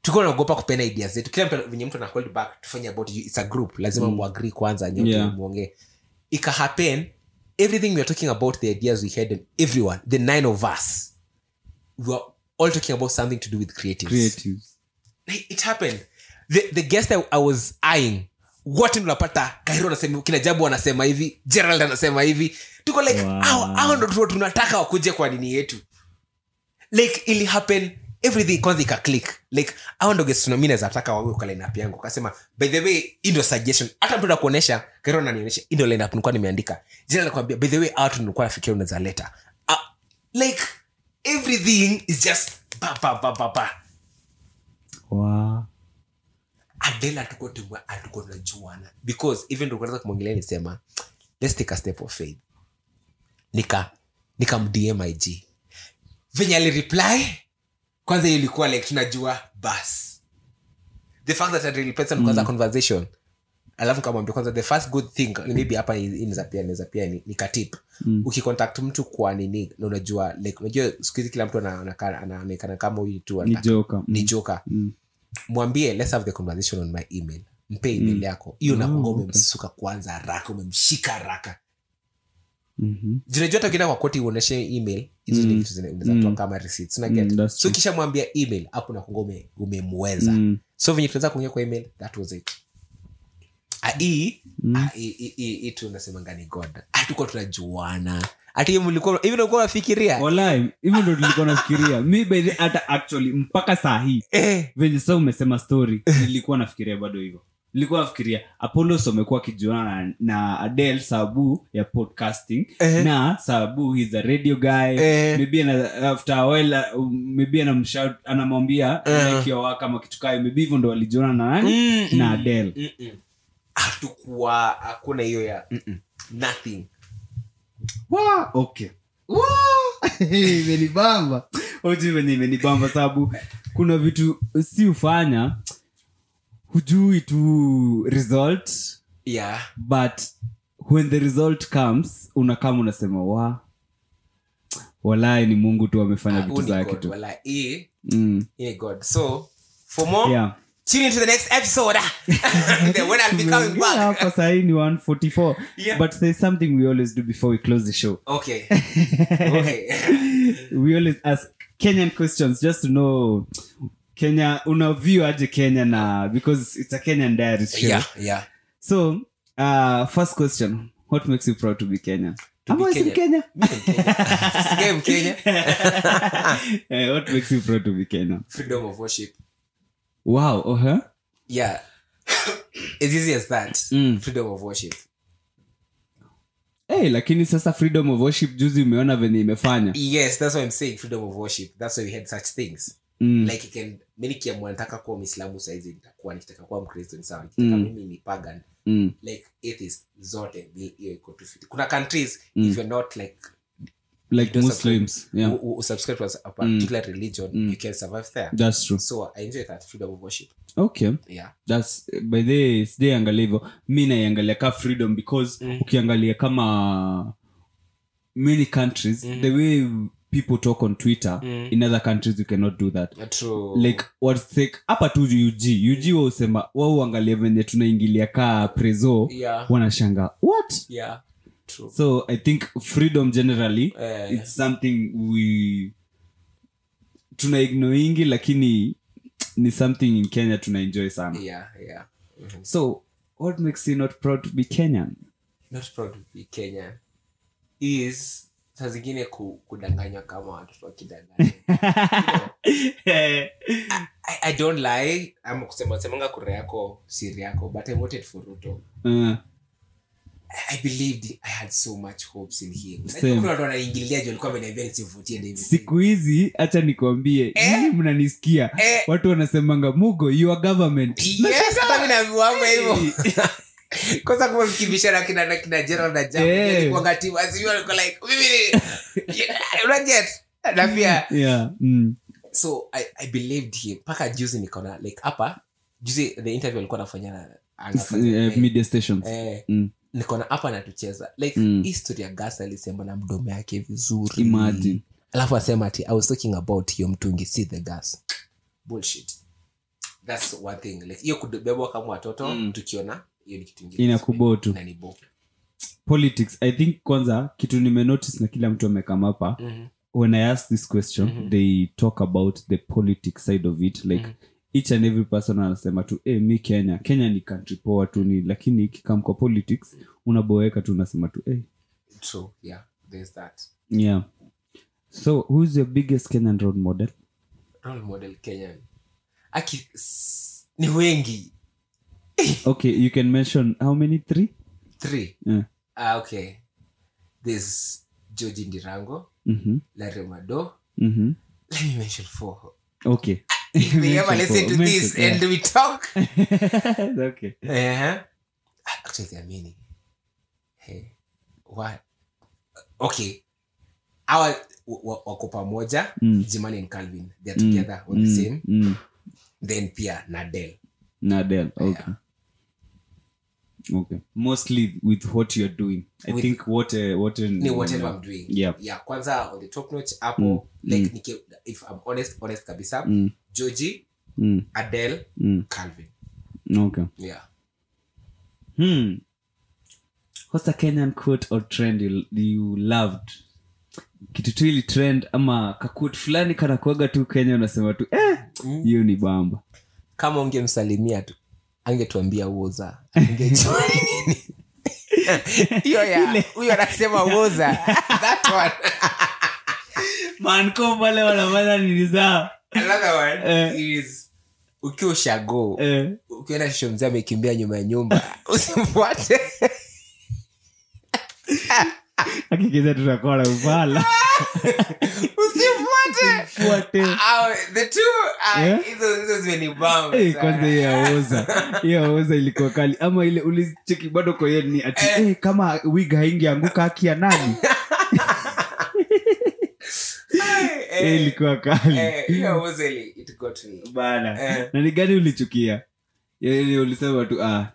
tulikuwa naogopa kupena idea zetu kila mtu venye mtu ana hold back tufanye about you it's a group lazima Mm. muagree kwanza nyote Yeah. muongee ika happen everything we are talking about the ideas we had and everyone the nine of us we were all talking about something to do with creatives creatives Like, it happened the, the guest I, i was eyeing wote tunapata kairo anasema kina jabu anasema hivi gerald anasema hivi tuko like Wow. hao hao ndo tu- tunataka wakuje kwa nini yetu like ili happen everything kwanza ika click like hao ndo guest tuna- mi naweza taka wawe kwa lineup yangu kasema by the way hii ndo suggestion hata mtu nakuonyesha kairo ananionyesha hii ndo lineup nilikuwa nimeandika gerald anakuambia by the way hao tu nilikuwa nafikiria unaweza leta uh, like everything is just ba ba ba ba ba wow. adela hatuko tume- hatuko tunajuana because even ndo kwanza kumwongelea nisema let's take a step of faith nika nikamdm ig venye alireply kwanza hiyo ilikuwa like tunajua bas the fact that alireply kwanza conversation alafu kamwambia kwanza the first good thing maybe hapa inaweza pia inaweza pia ni, ni katip Mm. ukicontact mtu kwa nini na unajua like unajua siku hizi kila mtu ana- anakaa- anaonekana kama huyu tu ni anataka- joka ni joka Mm. mwambie let's have the conversation on my email mpe email yako hiyo nakunga Oh, okay. umemsuka kwanza haraka umemshika haraka Mhm. junajua hata ukienda kwa koti uoneshe email hizo ni Mm. vitu zina- zinatoa Mm. kama receipts una get Mm, that's so true. kisha mwambia email hapo nakunga ume, umemweza Mm. so venye tunaweza kuongea kwa email that was it Ah, hii Mm. ah, hii- hii- hii- hii tu nasemanga ni god hatukuwa tunajuana hata hiyo mlikuwa hivi nakuwa nafikiria Walai, hivyo ndo tulikuwa nafikiria mi by the hata actually mpaka saa hii eh, venye sasa umesema story nilikuwa nafikiria bado hivyo nilikuwa nafikiria apollos wamekuwa wakijuana na, na adel sababu ya podcasting Eh. na sababu he's a radio guy Eh. maybe ana, after a while uh, maybe anamshout anamwambia Eh. like your work ama kitu kayo maybe hivyo ndo walijuana na nani Mm, na mm. adel Mm-mm. hatukuwa hakuna hiyo ya mm-mm. nothing Wa, okay Wa, imenibamba oji venye imenibamba sababu kuna vitu si ufanya hujui tu result yeah but when the result comes unakama unasema wa walai ni mungu tu amefanya Ah, vitu huu ni zake God, tu wala, hii mm. hii ni god so for more yeah. tune into the next episode Then when i'll be coming Tumeongea back hapa sahii ni 144 Yeah. but there's something we always do before we close the show okay okay we always ask kenyan questions just to know kenya una view aje kenya na because it's a kenyan diary show yeah yeah so uh, first question what makes you proud to be kenyan To be Ama si Kenyan. Mkenya? Mimi ni Mkenya. Sikia Mkenya. Eh, what makes you proud to be kenyan freedom of worship wow uh-huh. yeah as easy as that Mm. freedom of worship hey, lakini sasa freedom of worship juzi umeona venye imefanya yes that's why i'm saying freedom of worship that's why we had such things mm. like you can mi nikiamua nataka kuwa mwislamu saizi nitakuwa nikitaka kuwa mkristo ni sawa nikitaka Mm. mimi ni pagan mm. like atheist zote ni hiyo iko tu fiti kuna countries Mm. if you're not like like don't muslims yeah who, who subscribe to a particular religion Mm. you can survive there that's true so i enjoy that freedom of worship okay yeah thats by the sijaiangalia hivyo mi naiangalia ka freedom because Mm. ukiangalia kama many countries Mhm. the way people talk on twitter Mm. in other countries you cannot do that Uh, true like what's like hapa tu ug ug wausema wauangalia venye tunaingilia ka preso yeah wanashanga what yeah true so i think freedom generally Eh, it's something we tuna ignoingi lakini ni something in kenya tuna enjoy sana yeah yeah Mhm. so what makes you not proud to be kenyan not proud to be kenya is saa zingine ku, kudanganywa kama watoto wakidanganya I, i don't lie ama kusema semanga kura yako siri yako but i voted for ruto uh, i believed i had so much hopes in him Same. kuna watu wanaingililia juu alikuwa ameniambia nisivutie David siku hizi hacha nikwambie Eh? nyinyi mnanisikia Eh. watu wanasemanga mugo your government yes hata mimi naambiwanga hivyo kwanza kuwa mkibishana kina na kina Gerald na Jamu Eh. nilikuwanga timu as you alikuwa like mimi ni Yeah, unaget na pia yeah mm. so I, i believed him mpaka juzi nikaona like hapa juzi the interview alikuwa anafanya na anafanya Eh, media stations eh, Mm. nikaona hapa anatucheza like Mm. history ya gas alisema na mdomo yake vizuri Imagine. alafu asema ati i was talking about hiyo mtungi see the gas bullshit that's one thing like hiyo kubebwa kama watoto Mm. tukiona hiyo ni kitu ingine Inakubo tu. Inanibo. politics i think kwanza kitu nimenotice na kila mtu amekama hapa Mhm. when i ask this question Mhm. they talk about the politics side of it like Mhm. each and every person anasema tu hey, mi kenya kenya ni country poa tu ni lakini ikikam kwa politics unaboeka tu unasema tu hey. true yeah there's that yeah so who's your biggest kenyan role model role model kenyan aki s- ni wengi okay you can mention how many three three yeah. ah, okay there's georgi ndirango mm-hmm. larry mado Mm-hmm. let me mention four okay if they ever Mention listen four. to this Mention, and we talk yeah. okay uh-huh. actually there are many hey what okay our w- w- wako pamoja Mm. jimani and calvin they're together on the same mm. then pia nadel Nadel. Okay. Okay. Mostly with what you're doing. I With- think what uh, what uh, ni whatever i'm doing Yeah. yeah kwanza on the top notch hapo Mm, like niki, if i'm honest honest kabisa Mm, georgie mm, adele mm. calvin Okay. yeah Hmm. What's a Kenyan quote or trend you, you loved? Kitu tu ili trend ama kakut fulani kana kuaga tu Kenya unasema tu eh hiyo ni bamba. kama ungemsalimia tu angetuambia woza angejua ni nini. hiyo ya huyo anasema woza that one Man pale wanafanya nini zao? another one Eh. is ukiwa ushago Eh. ukiona shisho mzee amekimbia nyuma ya nyumba usimfuate Hakikisha tutakuwa na upala. usimfuate Fuate. Ah, the two ah, Yeah? hizo hizo zimenibamba Eh, sana. kwanza hiyo yaoza hiyo yaoza ilikuwa kali ama ile ulicheki bado koye ni ati Eh. eh, kama wig haingeanguka haki ya nani Eh, Eh, ilikuwa kali eh, hiyo was really- it got me. bana Eh. na ni gani ulichukia ile ulisema tu ah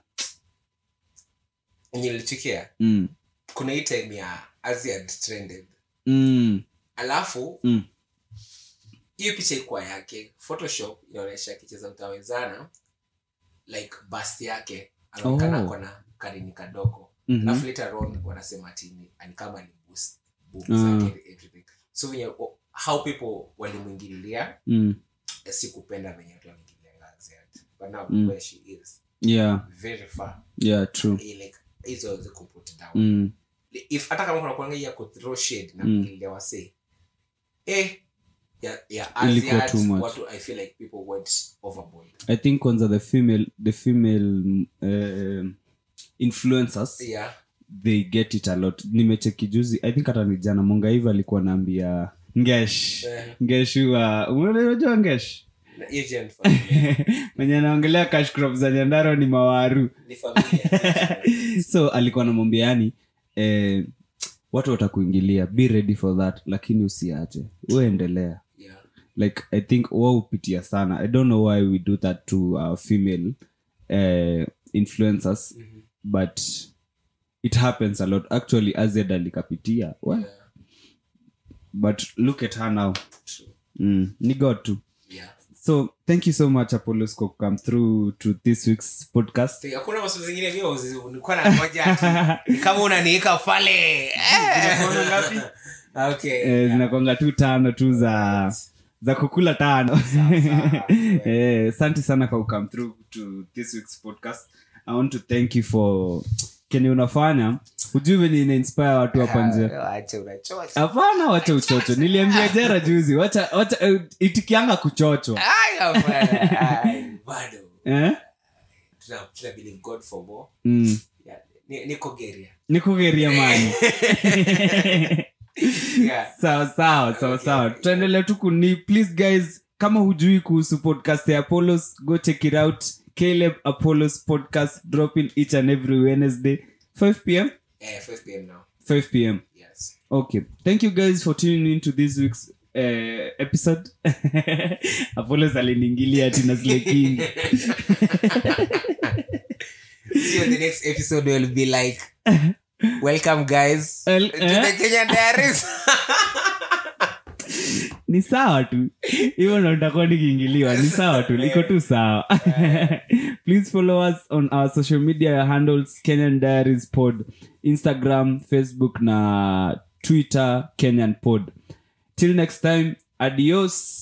Yenye nilichukia mm, kuna hii time ya Asia trended mm, alafu mm. hiyo picha ikuwa yake photoshop inaonyesha akicheza utawezana like bust yake anaonekana Oh. ako na karini kadogo Mhm. alafu later on wanasema ati ni ni kama ni boost boobs Ah. zake and everything so venye o- how people walimwingililia Mm. eh, sikupenda venye watu wameingililia Asia but now Mm. where she is yeah very far yeah true eh, like hizo hawezi kumput down mm. if hata kama kuna kuanga ya kuthrow shade na Mm. kuingililia wasee eh ya ya Ilikuwa Asiat, too much. watu i feel like people went overboard i think kwanza the female the female uh, influencers yeah they get it a lot nimecheki juzi i think hata ni jana mongaiva alikuwa naambia ngesh Eh. ngesh wa unajua ngesh na hiyo je ni familia mwenye anaongelea cash crop za nyandaro ni mawaru ni familia so alikuwa namwambia yani eh, watu watakuingilia be ready for that lakini usiache uendelea yeah like i think waupitia sana i don't know why we do that to our female uh, influencers Mhm. but it happens a lot actually azed alikapitia well, yeah but look at her now true mm, ni god tu yeah so thank you so much apollos for come through to this week's podcast So, hakuna maswali zingine mimi uzi- nilikuwa na moja ati, ni kama unaniweka pale Eh. Zinakuanga ngapi? okay eh, yeah. zinakwanga tu tano tu za za kukula tano sawa. Eh, asante sana kwa come through to this week's podcast i want to thank you for kenye unafanya hujui venye ina inspire watu hapa nje Ah, acha unachocha hapana wacha uchocho niliambia jera juzi wacha wacha eh, itikianga kuchochwa Ai, hapana. Ai, bado eh? tuna tuna believe god for more mm. yeah ni- niko geria nikugeria mani yeah sawa sawa sawa Okay, sawa okay. tutaendelea tu kuni please guys kama hujui kuhusu podcast ya apollos go check it out caleb apollos podcast dropping each and every wednesday 5 pm eh 5 pm now 5 pm yes okay thank you guys for tuning in to this week's uh, episode apollos aliniingilia ati na Slay King. see you on the next episode will be like welcome guys Well, to eh? the kenyan diaries ni sawa tu hivyo ndo nitakuwa nikiingiliwa ni sawa tu liko tu sawa please follow us on our social media handles kenyan diaries pod instagram facebook na twitter kenyan pod till next time adios